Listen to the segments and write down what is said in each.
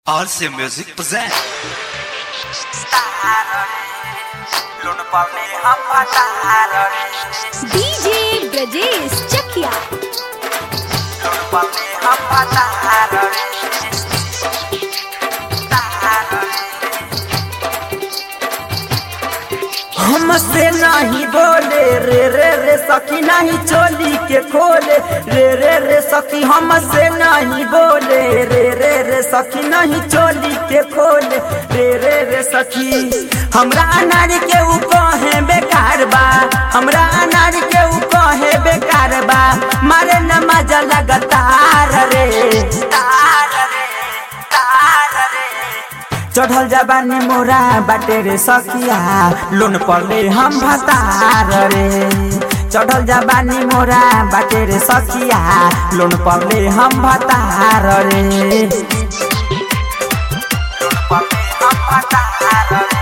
RC Music present. DJ Brajesh Chakia हमसे नहीं बोले रे रे रे सखी नहीं चोली के खोले रे रे रे सखी हमसे नहीं बोले रे रे रे सखी नहीं चोली के खोले रे रे रे सखी हमरा अनार के ऊ कहे बेकार बा हमरा अनार के ऊ कहे बेकार बा मारे न मजा लगातार रे तार रे तार रे चढ़ल जबानी मोरा बाटे रे सखिया लोन पड़ले हम भतार रे चढ़ल जबानी मोरा बाटे रे सखिया लोन पड़ले हम भतार रे लोन पड़ले हम भतार रे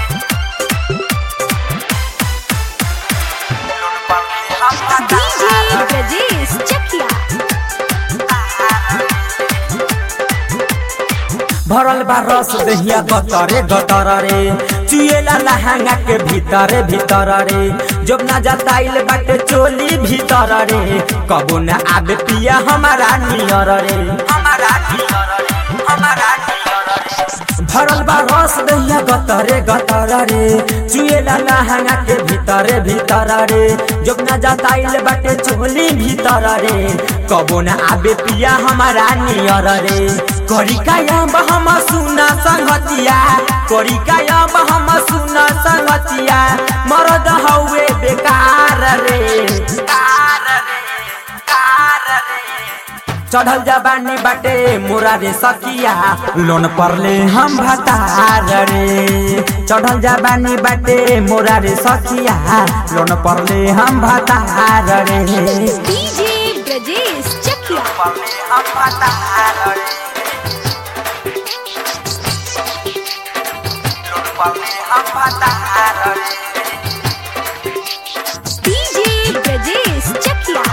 लोन पड़ले हम डीजे भतार रे ब्रजेश चकिया भरल बा रस दहिया गतरे गतर रे चुएला लहंगा के भीतर भीतर रे जब ना जताइल बाटे चोली भीतर रे कबो न आबे पिया हमारा नियर रे हमारा नियर रे हमारा नियर रे भरल बा रस दहिया गतरे गतर रे चुएला लहंगा के भीतर भीतर रे जब ना जताइल बाटे चोली भीतर रे कबो न आबे पिया हमारा नियर रे करी कायब हम सुना संगतिया करी कायब हम सुना संगतिया मरद हौवे बेकार रे कार रे कार रे चढ़ल जबानी बाटे मोरा रे सकिया लोन परले हम भतार रे चढ़ल जबानी बाटे मोरा रे सकिया लोन परले हम भतार रे डीजे ब्रजेश चकिया परले हम भतार रे लोन परले हम भतार रे डीजे ब्रजेश चकिया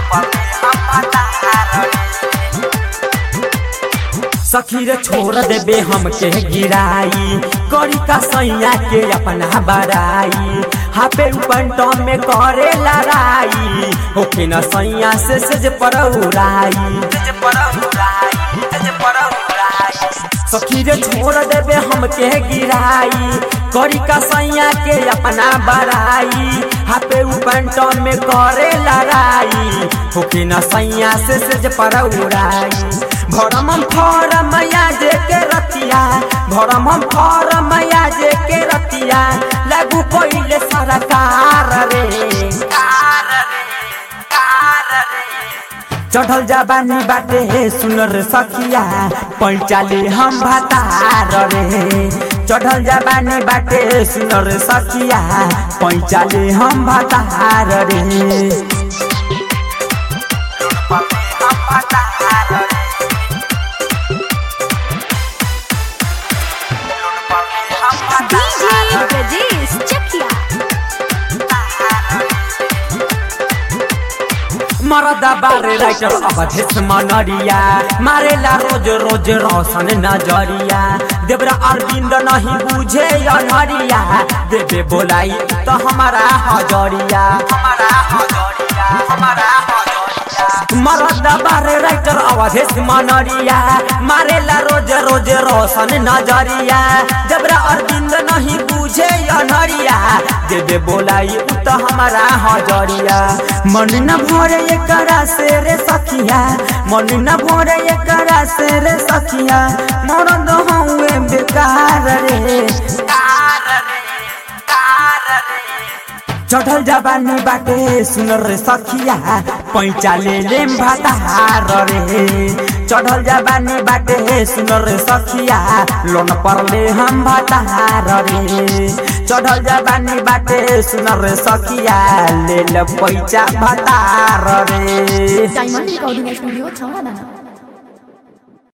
सखी रे छोड़ देबे हमके गिराई करी का सैया के अपना बराई हापे पंटो में करे लड़ाई होके न सैया से सज पर उड़ाई सज पर उड़ाई सज पर उड़ाई सखी रे छोड़ देबे हमके गिराई करी का सैया के अपना बराई हापे पंटो में करे लड़ाई होके न सैया से सज पर उड़ाई भरम हम फरम जे के रतिया भरम हम फरम जे के रतिया लागू पहिले सरकार रे कार रे कार रे चढ़ल जबानी बाटे सुनर सखिया पैचाले हम भतार रे चढ़ल जबानी बाटे सुनर सखिया पैचाले हम भतार रे हम भतार रे डीजे ब्रजेश चकिया मरदा बारे राइटर अवधेश मनरिया मारेला रोज रोज रोशन नजरिया देवरा अरविंद नहीं बुझे अनहरिया देवे बोलाई तो हमारा हजरिया हमारा हजरिया हमारा हजरिया मरदा बारे राइटर अवधेश मनरिया मारेला रोज रोज रोशन नजरिया देवरा अरविंद नहीं बुझे अनहरिया देवे बोलाई तो हमारा हजरिया मन न भरे एकरा से रे सखिया मन न भरे एकरा से रे सखिया मरद हउए बेकार रे कार रे कार रे चढ़ल जबानी बाटे सुनर रे सखिया पैचा ले लेम भतार रे चढ़ल जबानी बाटे सुनर रे सखिया लोन परले हम भतार रे चढ़ल जबानी बाटे सुनर रे सखिया ले ल पैचा भतार रे डायमंड रिकॉर्डिंग स्टूडियो छौड़ा दाना